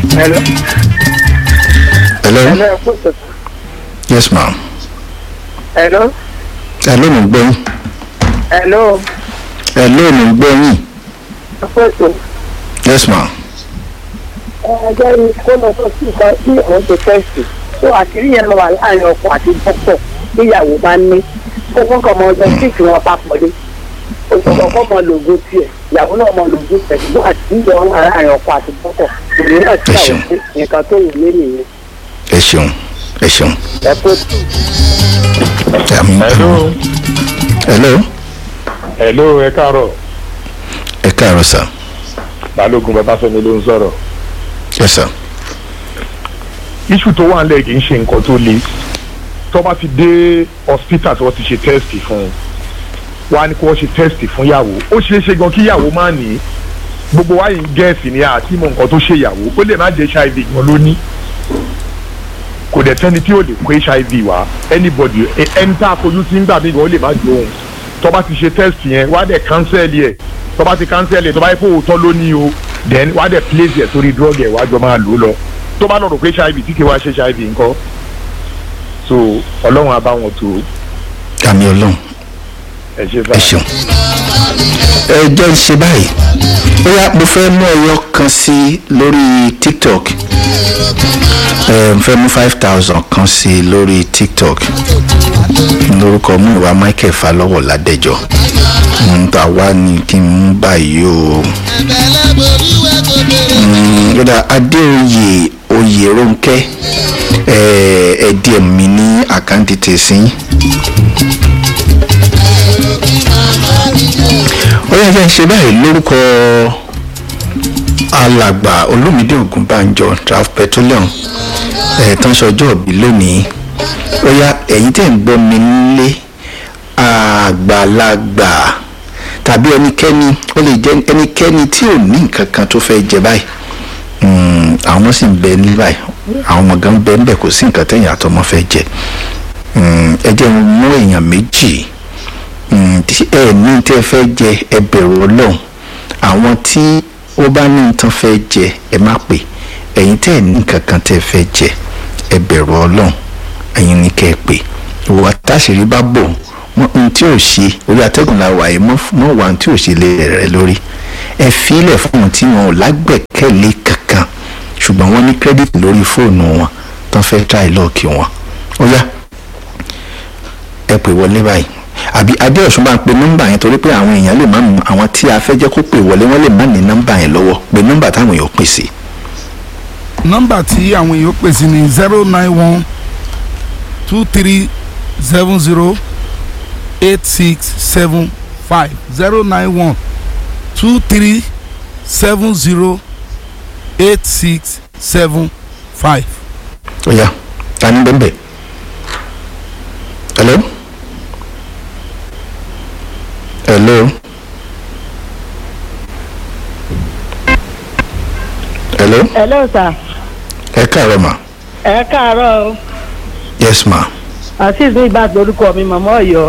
Hello. hello Hello. ẹ kú ìtọ́jú. yes ma'am Hello. hello mo gbọ́ yín Hello. hello mo gbọ́ yín ẹ kú ìtọ́jú. yes ma'am ẹ jẹ́ ní kó lọ sọ sí nǹkan tí òun ṣe tẹ́sì tó àṣírí yẹn lọ wà láàrin ọkọ àti dókítà níyàwó bá ní kó wọ́n kàn mọ ọjọ́ síìkì wọn papọ̀ dé òṣèlú ọkọ mọ lògùn tiẹ̀ ìyàwó náà mọ lògùn tiẹ̀ ṣùgbọ́n àṣírí yẹn wà láàrin ọkọ àti dókítà ìrìn náà tí àwọn ṣe nǹkan tó wù mí nìyẹn ẹ ṣeun ẹ ṣeun ẹ kú àmì hello hello hello ẹ káàárọ̀ ẹ káàárọ̀ sir balógun babafẹ́mi ló ń sọ̀rọ̀ yes sir iṣu tó wà nílẹ̀ kì í ṣe nǹkan tó le tó bá ti dé hospital tí wọ́n ti ṣe test fún un wọ́n á ní kí wọ́n ṣe test fún ìyàwó ó ṣeé ṣe gan kí ìyàwó má ní gbogbo wa yìí ń gẹ̀ẹ́sì ní àti mọ nǹkan tó ṣe ìyàwó ó lè má jẹ́ hiv gan ló ní kò dẹ̀ sẹ́ni tí ò lè kó hiv wá anybody ẹ- ẹni tá a fojú sí ń gbà mí gan ó lè má jó òun tó bá ti ṣe test yẹn wá dẹ̀ cancel yẹ tó bá ti cancel yẹ tó bá yẹ kó òótọ́ ló ní o then wá dẹ̀ place yẹ sórí drug yẹ wá jọ máa lò ó lọ tó bá lọ rò pé hiv tí kì í wá ṣe hiv ńkọ́ so ọlọ́run á bá wọn tó àmì ọlọ́run ẹ ṣe ẹ báyìí. ṣeun ẹ jẹ́ ń ṣe báyìí bóyá mo fẹ́ mú ẹyọ kan sí lórí tiktok ẹ mo fẹ́ mú five thousand kan sí lórí tiktok lórúkọ mú ìwà michael falọ́wọ̀ ládẹjọ́ ń ta wá ní kí n mú báyìí o Mm, yọ̀dà adéoyè oyèrónkẹ́ ẹ ẹ díẹ̀ mi ní àkáǹtì tẹ̀sí ó yẹ kí n ṣe báyìí lórúkọ alàgbà olómìdé ògúnbànjọ traf petroleum ẹ̀ẹ̀tàn sọjọ́ òbí lónìí ó yá ẹ̀yin tẹ̀ ń gbọ́ mi nílé àgbàlagbà tàbí ẹnikẹ́ni ó lè jẹ́ ẹnikẹ́ni tí ò ní nǹkan kan tó fẹ́ jẹ báyìí Mm, àwọn ọmọ sì ń bẹ ní báyìí àwọn ọmọ gan bẹ níbẹ̀ kò sí nǹkan tẹ̀yìn àtọmọ fẹ́ jẹ Mm, ẹ jẹ́ n mú èèyàn méjì Mm, tí ẹ ní tẹ́ fẹ́ jẹ ẹ bẹ̀rù ọlọ́run àwọn tí ó bá ní tán fẹ́ jẹ ẹ má pè ẹ̀yin tẹ́ ẹ ní nǹkan kan tẹ́ fẹ́ jẹ ẹ bẹ̀rù ọlọ́run ẹ̀yin ní kẹ́ ẹ pè ìwà táṣìírí bá bò wọn ohun tí ò ṣe orí atẹ́gùn la wà yìí mọ́ mọ́ wà ohun tí ò ṣe lé rẹ̀ lórí ẹ fílẹ̀ fún ohun tí wọn ò lágbẹ̀kẹ̀lé kankan ṣùgbọ́n wọ́n ní kírẹ́dìtì lórí fóònù wọn tán fẹ́ tráì lọ́ọ̀kì wọn ó yá ẹ pè wọlé báyìí àbí adéọ̀sùn bá ń pe nọ́mbà yẹn torí pé àwọn èèyàn lè má mú àwọn tí a fẹ́ jẹ́ kó pè wọlé wọ́n lè má ní nọ́mbà yẹn lọ́wọ́ pé nọ́mbà táwọn èèyàn pè sí. nọ́mbà tí àwọn èèyàn pè sí ni zero nine one two three seven zero eight six seven five zero nine one two three seven zero eight six seven five. ó yá ta ni bẹ́ẹ̀ bẹ́ẹ̀. hello. hello. hello. hello sir ẹ káàárọ̀ ma. ẹ káàárọ̀ o yes ma. azeez ní ìgbà lórúkọ mi màmá ọ̀yọ́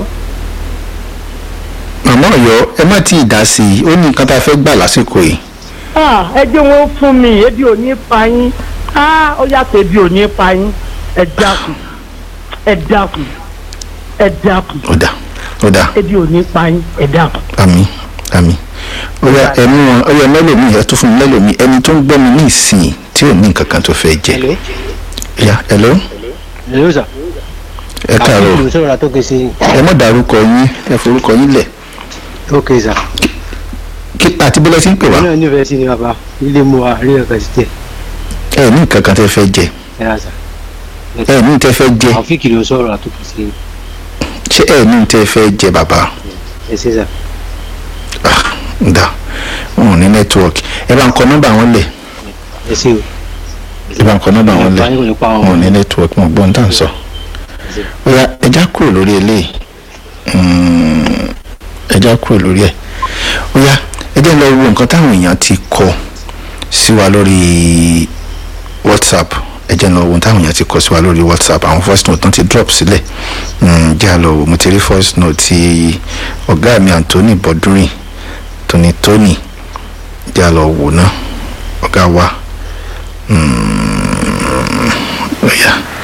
màmá ọ̀yọ́ ẹ má tí ì dá sí i ó ní nǹkan tá a fẹ́ gbà lásìkò yìí. Ah, ẹ jẹ́ wọn fún mi ebi ò ní pa yín Ah, ó yàtọ̀ ebi ò ní pa yín ẹ dákun ẹ dákun ẹ dákun ó dà ó dà ebi ò ní pa yín ẹ dákun. àmì àmì ó yá ẹnu wọn ó yá mẹ́lòmíì ẹ tún fún mi mẹ́lòmíì ẹni tó ń gbọ́ mi ní ìsìn tí ò ní nǹkan kan tó fẹ́ jẹ. Hello. ya hello Hello sir. ẹ káàárọ̀ Àbúrò sọ̀rọ̀ látọ́kẹ́ sí. ẹ má dárúkọ yín ẹ forúkọ yín lẹ̀ Ok sir. kí àti bọ́lá ti ń pè wá Ìlú náà nífẹ̀ẹ́ sí ni bàbá. Ilé mu wa rí ọ̀kan sí tẹ̀. ẹ ní nǹkan kan tẹ́ fẹ́ jẹ Ẹ rà sà. ẹ ní tẹ́ fẹ́ jẹ Àwọn fíkì ló sọ̀rọ̀ látọ́kẹ́ sí. ṣé ẹ ní tẹ́ fẹ́ jẹ bàbá Ẹ ṣe sà. ah ǹda wọn ò ní nẹ́tíwọ̀kì ẹ bá ń kọ nọ́mbà wọn lẹ̀ Ẹ ṣe o. ẹ bá ń kọ nọ́mbà wọn lẹ̀ Báyìí kò ní pa wọn ò wọn. ní nẹ́tíwọ̀kì wọn gbọ́n tá à ń sọ. ó yá ẹja kúrò lórí eléyìí Mm, ẹja kúrò lórí ẹ ó yá ẹjẹ lọ wo nǹkan táwọn èèyàn ti kọ sí wa lórí whatsapp ẹjẹ lọ wo nǹkan táwọn èèyàn ti kọ sí wa lórí whatsapp àwọn voice note tán ti drop sílẹ̀ Mm, jẹ́ àlọ́ wò mo ti rí voice note ti ọ̀gá mi anthony bọ́dúnrìn tóní tóní jẹ́ àlọ́ wò náà ọ̀gá wa ó yá.